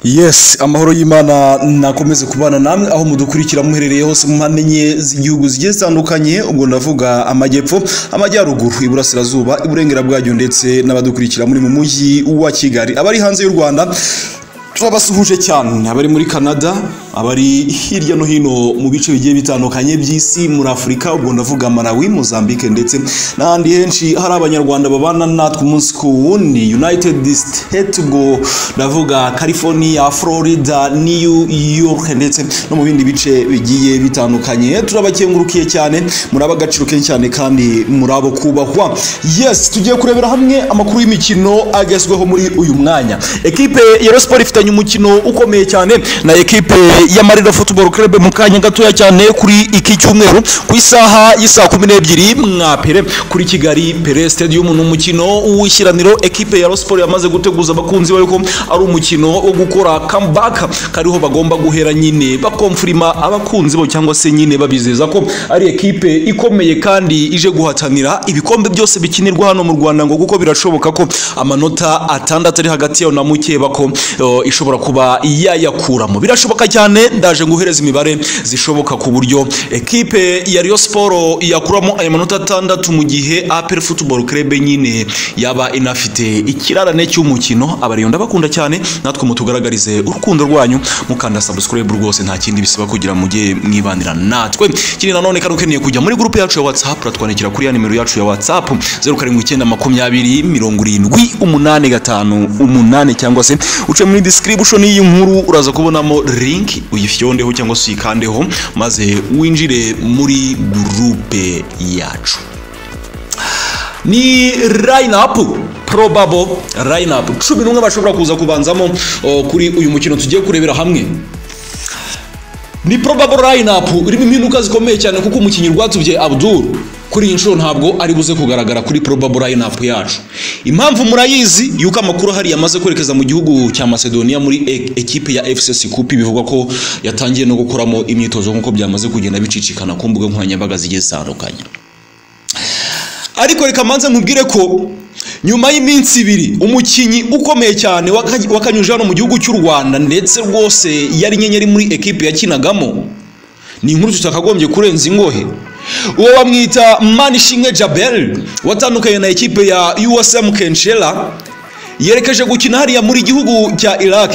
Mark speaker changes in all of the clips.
Speaker 1: yes amahoro y'imana nakomeze kubana namwe aho mudukurikira muherereye hose mu mpande enye z'igihugu zigiye zitandukanye ubwo ndavuga amajyepfo amajyaruguru iburasirazuba iburengera bwacyo ndetse n'abadukurikira muri mu mujyi wa kigali abari hanze y'u rwanda turabasuhuje cyane abari muri canada abari hirya no hino mu bice bigiye bitandukanye by'isi muri afurika ubwo ndavuga malawi mozambique ndetse n'ahandi henshi hari abanyarwanda babana natwe umunsi ku wundi united state ubwo ndavuga california florida new york ndetse no mu bindi bice bigiye bitandukanye turabakengurukiye cyane muri ab'agaciro kenshi cyane kandi muri abo kubahwa yes tugiye kurebera hamwe amakuru y'imikino agezweho muri uyu mwanya ekipe ya Rayon Sports ifitanye umukino ukomeye cyane na ekipe ya Marina Football Club mu kanya gatoya cyane kuri iki cyumweru ku isaha y'isaa kumi n'ebyiri mwapere kuri Kigali Pere Stadium ni umukino w'ishyiraniro ekipe ya Rayon Sports yamaze guteguza abakunzi bayo ko ari umukino wo gukora comeback kariho bagomba guhera nyine bakomfirima abakunzi bo cyangwa se nyine babizeza ko ari ekipe ikomeye kandi ije guhatanira ibikombe byose bikinirwa hano mu Rwanda ngo kuko birashoboka ko amanota atandatu ari hagati yayo na mukeba ko uh, ishobora kuba yayakuramo birashoboka cyane ndaje guhereza imibare zishoboka ku buryo ekipe ya Rio Sport yakuramo ayo manota atandatu mu gihe APR Football Club nyine yaba inafite ikirarane cy'umukino abariyo ndabakunda cyane natwe mutugaragarize urukundo rwanyu mukanda subscribe rwose nta kindi bisaba kugira mujye mwibanira natwe kindi nanone kandi ukeneye kujya muri groupe yacu ya WhatsApp uratwandikira kuri ya nimero yacu ya WhatsApp 0792 cyangwa se uce muri description y'iyi nkuru uraza kubonamo link uyifyondeho cyangwa se uyikandeho maze winjire muri groupe yacu ni line up probable line up cumi n'umwe bashobora kuza kubanzamo o, kuri uyu mukino tugiye kurebera hamwe ni probable line up irimo impinduka zikomeye cyane kuko umukinnyi rwatubye abdul kuri iyi nshuro ntabwo ari buze kugaragara kuri probable line up yacu impamvu murayizi yuko amakuru ahari yamaze kwerekeza mu gihugu cya macedonia muri e- ekipe ya fc sikupi bivugwa ko yatangiye no gukoramo imyitozo nk'uko byamaze kugenda bicicikana ku mbuga nkoranyambaga zigiye zitandukanye ariko reka manze nkubwire ko nyuma y'iminsi ibiri umukinnyi ukomeye cyane waka- wakanyuje hano mu gihugu cy'u rwanda ndetse rwose yari inyenyeri muri ekipe yakinagamo ni inkuru tutakagombye kurenza ingohe uwo bamwita manishimwe jabel watandukanye na ekipe ya usm kenshela yerekeje gukina hariya muri gihugu cya Iraq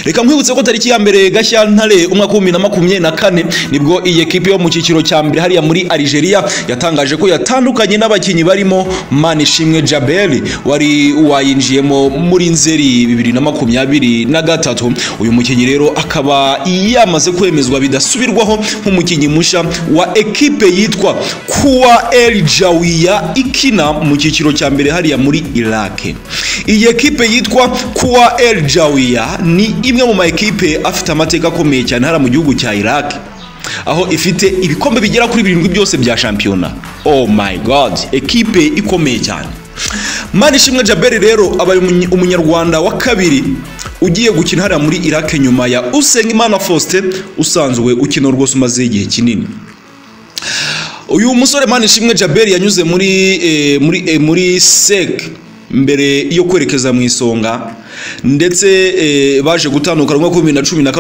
Speaker 1: reka nkwibutse ko tariki ya mbere Gashyantare umwaka w'ibihumbi na makumyabiri na kane nibwo iyi ekipe yo mu cyiciro cya mbere hariya muri Algeria yatangaje ko yatandukanye n'abakinnyi barimo Manishimwe Jabel wari wayinjiyemo muri Nzeri bibiri na makumyabiri na gatatu uyu mukinnyi rero akaba yamaze kwemezwa bidasubirwaho nk'umukinnyi musha wa ekipe yitwa Kuwa El Jawiya ikina mu cyiciro cya mbere hariya muri Iraq iyi ekipe yitwa Kuwa El Jawiya ni imwe mu ma ekipe afite amateka akomeye cyane hariya mu gihugu cya Iraq aho ifite ibikombe bigera kuri birindwi byose bya shampiyona oh my god ekipe ikomeye cyane Manishimwe Jaberi rero abaye umunye- umunyarwanda wa kabiri ugiye gukina hariya muri Iraq nyuma ya Usengimana Faustin usanzwe ukina rwose umaze igihe kinini uyu musore Manishimwe Jaberi yanyuze muri eh, muri eh, muri SEC mbere yo kwerekeza mu isonga ndetse eh, baje gutandukana umwaka w'ibihumbi bibiri na cumi na kane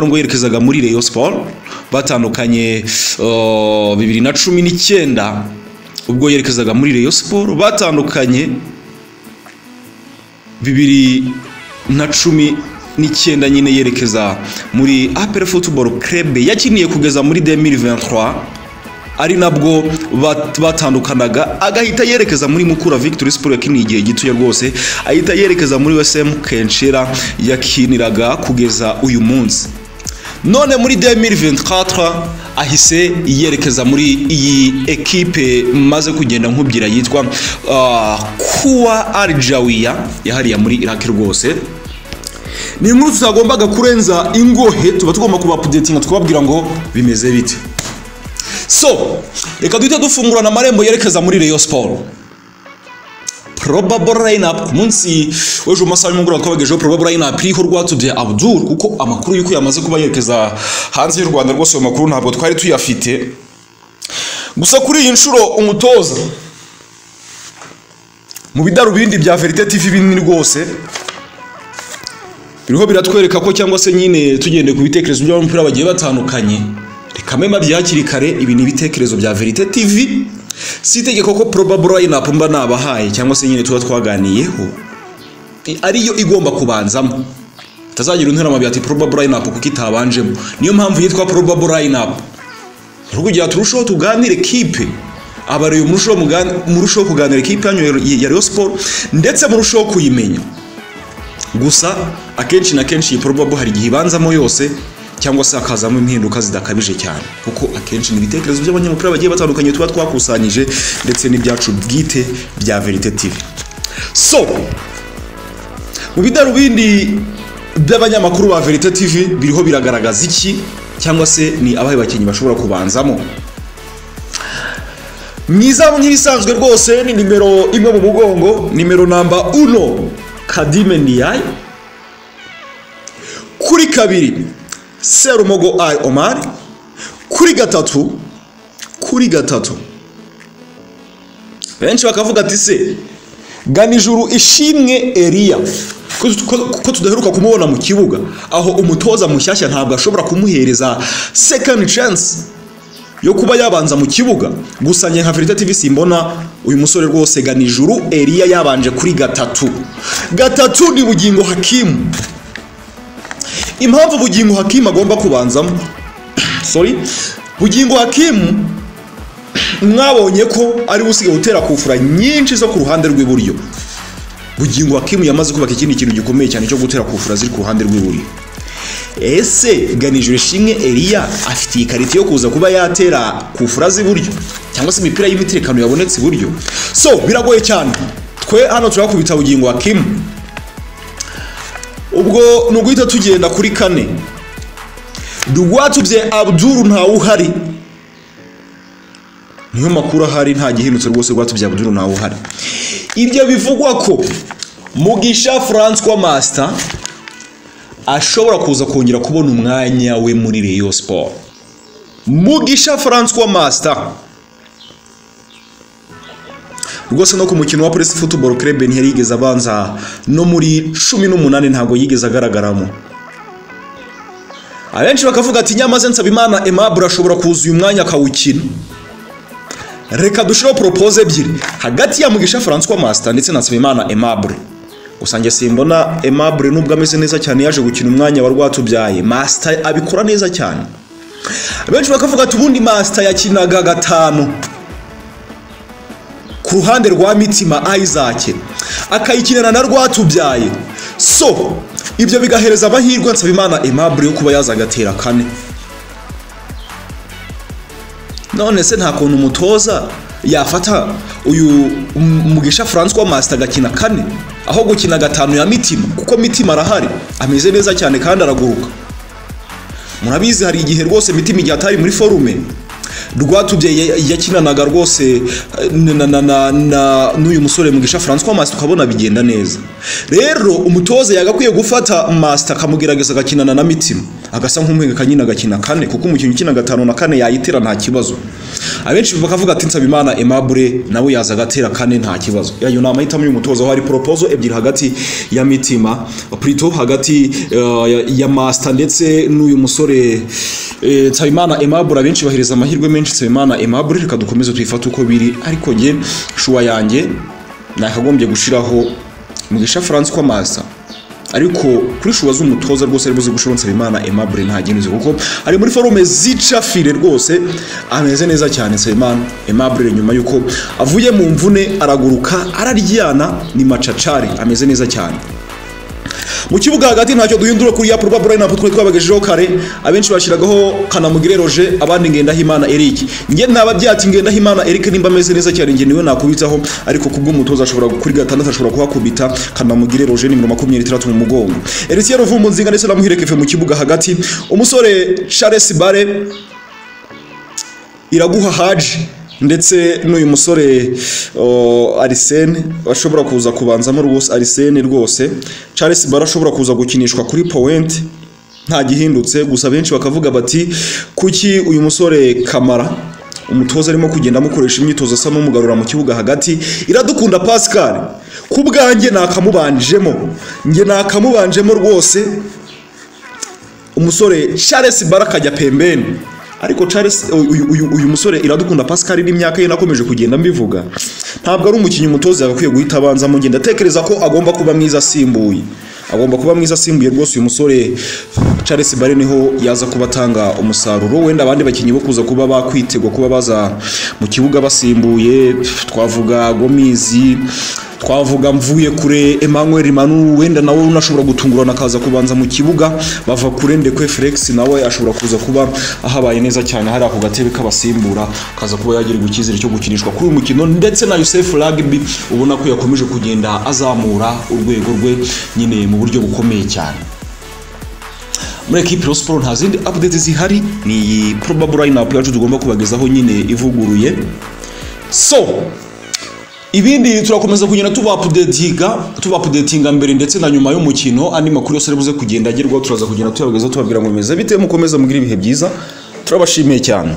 Speaker 1: ubwo yerekezaga muri Rayon Sports batandukanye oh, bibiri na cumi n'icyenda ubwo yerekezaga muri Rayon Sports batandukanye bibiri na cumi n'icyenda nyine yerekeza muri APR Football Club yakiniye kugeza muri 2023 ari nabwo bat- batandukanaga agahita yerekeza muri Mukura Victory Sport yakiniye igihe gitoya rwose ahita yerekeza muri USM Kenshera yakiniraga kugeza uyu munsi none muri 2024 ahise yerekeza muri iyi ekipe maze kugenda nkubwira yitwa uh, Kuwa Aljawiya yahariya muri Iraq rwose ni inkuru tutagombaga kurenza ingohe tuba tugomba kubapudetinga tukababwira ngo bimeze bite so reka duhite dufungurana amarembo yerekeza muri Rayon Sport probable lineup ku munsi w'ejo mu masaha y'umugoroba twabagejeho probable lineup iriho rwatubye Abdul kuko amakuru y'uko yamaze kuba yerekeza hanze y'u Rwanda rwose ayo makuru ntabwo twari tuyafite gusa kuri iyi nshuro umutoza mu bidarubindi bya Verite TV binini rwose biriho biratwereka ko cyangwa se nyine tugendeye ku bitekerezo by'abanyamupira bagiye batandukanye reka mema bya hakiri kare ibi ni ibitekerezo bya verite tv si itegeko ko probable lineup mba nabahaye cyangwa se nyine tuba twaganiyeho i- ariyo igomba kubanzamo itazagira unterama byati probable lineup kuko itabanjemo niyo mpamvu yitwa probable lineup rero kugira turusheho tuganire kipe abareyo murusheho mugani- murusheho kuganira ikipe yanyu ya- ya Rayon Sport ndetse murusheho kuyimenya gusa akenshi na kenshi iyi probable hari igihe ibanzamo yose cyangwa se hakazamo impinduka zidakabije cyane kuko akenshi ni ibitekerezo by'abanyamupira bagiye batandukanye tuba twakusanyije ndetse n'ibyacu bwite bya verite tv so mu bidarubindi by'abanyamakuru ba verite tv biriho biragaragaza iki cyangwa se ni abahe bakinnyi bashobora kubanzamo mwiza nk'ibisanzwe rwose ni nimero imwe mu mugongo nimero namba uno kadime ndiyayi kuri kabiri serumogo ayi omari kuri gatatu kuri gatatu benshi bakavuga ati se ganijuru ishimwe eliya ko- ko- ko tudaheruka kumubona mu kibuga aho umutoza mushyashya ntabwo ashobora kumuhereza second chance yo kuba yabanza mu kibuga gusa njye nka Verita TV simbona uyu musore rwose ganijuru Eliya yabanje kuri gatatu gatatu ni bugingo hakimu impamvu bugingo hakimu agomba kubanzamo sorry bugingo hakimu mwabonye ko ari we usigaye utera kufura nyinshi zo ku ruhande rw'iburyo bugingo hakimu yamaze kubaka ikindi kintu gikomeye cyane cyo gutera kufura ziri ku ruhande rw'iburyo ese ganijuru ishimwe eliya afite iyi karita yo kuza kuba yatera kufura z'iburyo cyangwa se imipira y'imitekano yabonetse iburyo so biragoye cyane twe hano turakubita bugingo wa kimu ubwo ni uguhita tugenda kuri kane rwatubye abduru ntawe uhari niyo makuru ahari nta gihindutse rwose rwatubye abduru ntawe uhari ibyo bivugwa ko mugisha francois master ashobora kuza kongera kubona umwanya we muri Rayon Sport. Mugisha Francois Master rwose no ku mukino wa Police Football Club ntiyari yigeze abanza no muri cumi n'umunani ntabwo yigeze agaragaramo abenshi bakavuga ati nyamaze Nsabimana Aimable ashobora kuza uyu mwanya akawukina reka dushireho propose ebyiri hagati ya Mugisha Francois Master ndetse na Nsabimana Aimable gusa njye simbona Aimable nubwo ameze neza cyane yaje gukina umwanya wa rwatubyaye Master abikora neza cyane abenshi bakavuga ati ubundi Master yakinaga gatanu ku ruhande rwa mitima Isaac akayikinana na rwatubyaye so ibyo bigahereza amahirwe Nsabimana Aimable yo kuba yaza agatera kane none se nta kuntu umutoza yafata uyu M- mugisha francois master agakina kane aho gukina gatanu ya mitima kuko mitima arahari ameze neza cyane kandi araguruka murabizi hari igihe rwose mitima igihe atari muri forume rwatubye ya- yakinanaga rwose eh, na- na- na- na- n'uyu musore mugisha francois master ukabona bigenda neza rero umutoza yagakwiye gufata master akamugerageza agakinana na mitima agasa nk'umuhengeka nyine agakina kane kuko umukinnyi ukina gatanu na kane yayitera nta kibazo abenshi bakavuga ati nsabimana aimable nawe yaza agatera kane nta kibazo yayo ni amahitamo y'umutoza aho hari poropozo ebyiri hagati ya mitima plito hagati eh, ya- ya master ndetse n'uyu musore eh, nsabimana aimable abenshi bahereza amahirwe menshi nsabimana aimable reka dukomeze tuyifate uko biri ariko njye shuwa yanjye nakagombye gushiraho mugisha francois masa ariko kuri shuwa z'umutoza rwose ari buze gushira nsabimana aimable nta ginuze kuko ari muri forume zica fire rwose ameze neza cyane nsabimana aimable nyuma yuko avuye mu mvune araguruka araryana ni macacari ameze neza cyane mu kibuga hagati ntacyo duhindura kuri ya purwa burayina twari twabagejejeho kare abenshi bashyiragaho kanamugire roje abandi ngendahimana eric njye ntaba byati ngendahimana eric nimba ameze neza cyane njye niwe nakubitaho ariko ku bw'umutoza ashobora kuri gatandatu ashobora kuhakubita kanamugire roje nimero makumyabiri n'itandatu mu mugongo erisiye ruvumbu ndetse na muhirekefe mu kibuga hagati umusore charles bare iraguha haji ndetse n'uyu musore o, arisene ashobora kuza kubanzamo rwose arisene rwose charles bara ashobora kuza gukinishwa kuri powenti nta gihindutse gusa benshi bakavuga bati kuki uyu musore kamara umutoza arimo kugenda amukoresha imyitozo asa n'umugarura mu kibuga hagati iradukunda pascal ku bwanjye nakamubanjemo njye nakamubanjemo rwose umusore Charles Baraka ajya pembeni ariko Charles uyu, uyu, uyu musore iradukunda Pascal n'imyaka ye nakomeje kugenda mbivuga ntabwo ari umukinnyi umutoza yagakwiye guhita abanza mu ngenda atekereza ko agomba kuba mwiza asimbuye agomba kuba mwiza asimbuye rwose uyu musore Charles Bare niho yaza kuba atanga umusaruro wenda abandi bakinnyi bo kuza kuba bakwitegwa kuba baza mu kibuga basimbuye twavuga Gomizi twavuga mvuye kure Emmanuel Manu wenda nawe unashobora gutungurana akaza kubanza mu kibuga bava kure ndekwe Felix nawe ashobora kuza kuba ahabaye neza cyane hari ako gatebe k'abasimbura akaza kuba yagirirwa icyizere cyo gukinishwa kuri uyu mukino ndetse na Youssef Rugby ubona ko yakomeje kugenda azamura urwego rwe nyine mu buryo bukomeye cyane muri ekipi ya siporo nta zindi update zihari ni iyi probable lineup yacu tugomba kubagezaho nyine ivuguruye so ibindi turakomeza kugenda tubapudetinga tubapudetinga mbere ndetse na nyuma y'umukino andi makuru yose aribuze kugenda agerwaho turaza kugenda tuyabageza tubabwira ngo bimeze bite mukomeza mugira ibihe byiza turabashimiye cyane